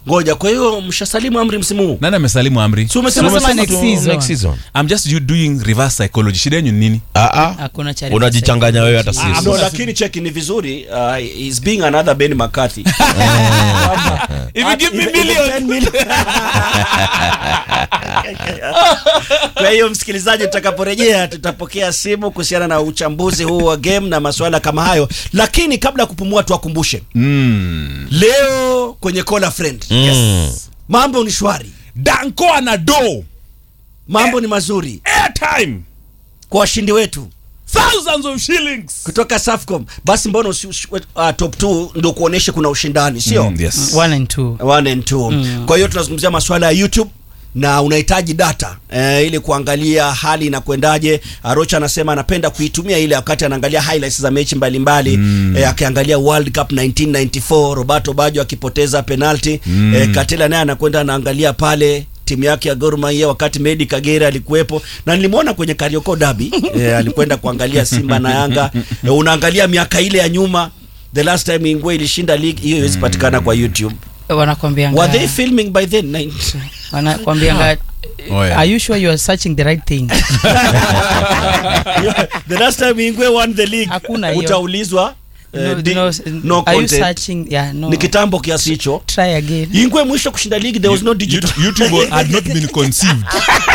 ngoja kwa hiyo mshasalimu amri msimu huu nani amesalimu amri Si umesema Tumesema sema next tu- season. next season I'm just you doing reverse psychology shida yenyu ni nini ah ah Hakuna cha unajichanganya wewe hata Ah, sisi no, lakini cheki ni vizuri uh, is being another Ben McCarthy if you give me Even- million even 10 million. kwa hiyo msikilizaji tutakaporejea tutapokea simu kuhusiana na uchambuzi huu wa game na masuala kama hayo lakini kabla ya kupumua tuwakumbushe mm. leo kwenye call a friend yes. mambo ni shwari danko ana do mambo ni mazuri airtime kwa washindi wetu thousands of shillings kutoka Safcom basi mbona usi, usi, uh, top 2 ndio kuoneshe kuna ushindani sio Mm, yes One and two. one and two. Kwa hiyo tunazungumzia masuala ya YouTube na unahitaji data eh, ili kuangalia hali inakwendaje. Arocha anasema anapenda kuitumia ile wakati anaangalia highlights za mechi mbalimbali mm. eh, akiangalia World Cup 1994 Roberto Baggio akipoteza penalty mm. eh, Katela naye anakwenda anaangalia pale timu yake ya Gor Mahia wakati Medi Kagere alikuwepo na nilimwona kwenye Karioko Derby eh, alikwenda kuangalia Simba na Yanga eh, unaangalia miaka ile ya nyuma the last time Ingwe ilishinda league hiyo iwezi patikana kwa YouTube Wanakwambianga- Were they filming by then? Nine- wanakwambianga Oh, yeah. are you sure you are searching the right thing the last time Ingwe won the league Hakuna hiyo. utaulizwa eh, no, di- no, no are you content. searching yeah no ni kitambo kiasi hicho try again Ingwe mwisho kushinda league there was no digital YouTube had not been conceived.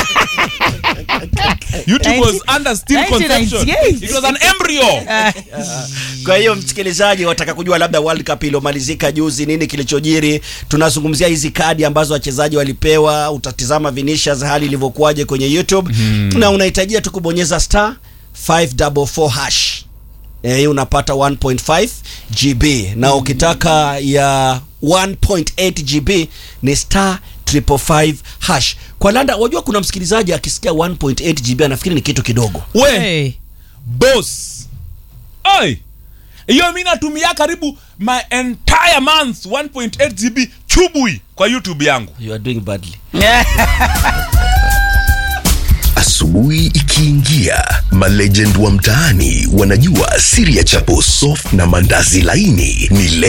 YouTube was under still conception. 1998. It was an embryo. kwa hiyo msikilizaji wataka kujua labda World Cup iliyomalizika juzi nini kilichojiri tunazungumzia hizi kadi ambazo wachezaji walipewa utatizama Vinicius hali ilivyokuwaje kwenye YouTube na unahitajia tu kubonyeza star 544 hash eh, unapata 1.5 GB na ukitaka ya 1.8 GB ni star 555 hash kwa landa wajua kuna msikilizaji akisikia 1.8 GB anafikiri ni kitu kidogo We, hey. boss. Oi. Hiyo mi natumia karibu my entire month 1.8 GB chubui kwa YouTube yangu. you are doing badly Asubuhi ikiingia, malegend wa mtaani wanajua siri ya chapo soft na mandazi laini ni